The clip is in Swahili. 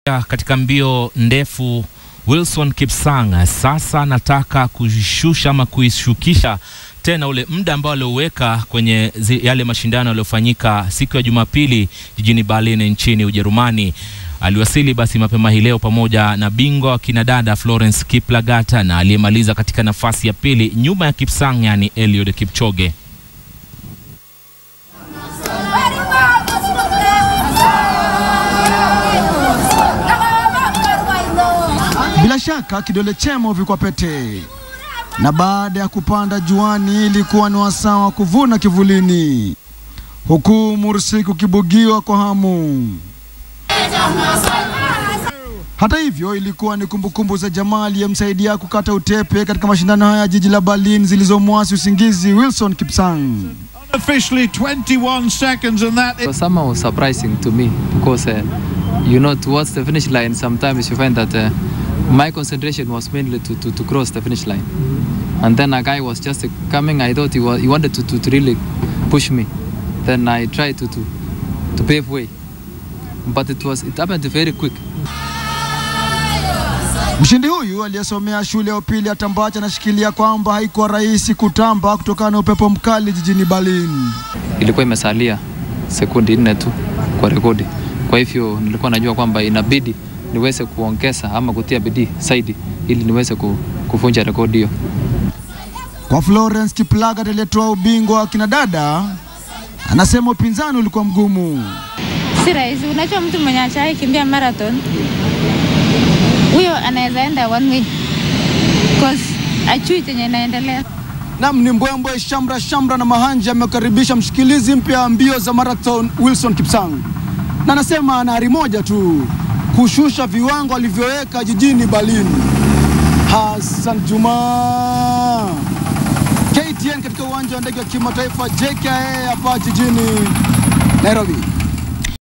Katika mbio ndefu Wilson Kipsang sasa anataka kushusha ama kuishukisha tena ule muda ambao alioweka kwenye zi, yale mashindano yaliyofanyika siku ya Jumapili jijini Berlin nchini Ujerumani. Aliwasili basi mapema hii leo pamoja na bingwa wa kinadada Florence Kiplagat na aliyemaliza katika nafasi ya pili nyuma ya Kipsang, yani Eliud Kipchoge. Bila shaka kidole chema huvikwa pete, na baada ya kupanda juani ilikuwa ni wasaa wa kuvuna kivulini, huku Mursik ukibugiwa kwa hamu. Hata hivyo ilikuwa ni kumbukumbu za jamaa aliyemsaidia kukata utepe katika mashindano haya ya jiji la Berlin zilizomwasi usingizi Wilson Kipsang. Officially 21 seconds and that So somehow surprising to me because uh, you know towards the finish line sometimes you find that uh, my concentration was mainly to, to, to cross the finish line and then a guy was just uh, coming I thought he, was, he wanted to, to, to really push me then I tried to, to, to pave way but it was it happened very quick Mshindi huyu aliyesomea shule ya upili ya Tambacha anashikilia kwamba haikuwa rahisi kutamba kutokana na upepo mkali jijini Berlin. ilikuwa imesalia sekundi nne tu kwa rekodi kwa hivyo nilikuwa najua kwamba inabidi niweze kuongeza ama kutia bidii zaidi ili niweze ku, kuvunja rekodi hiyo Kwa Florence Kiplagat aliyetoa ubingwa wa kinadada, anasema upinzani ulikuwa mgumu. Si rahisi. Unajua, mtu mwenye achai kimbia marathon huyo anaweza enda one way cause ajui chenye inaendelea. Nam ni mbwembwe shamra shamra na mahanja amekaribisha mshikilizi mpya wa mbio za marathon Wilson Kipsang, na anasema ana ari moja tu, kushusha viwango alivyoweka jijini Berlin. Hassan Juma, KTN katika uwanja wa ndege wa kimataifa JKIA hapa jijini Nairobi.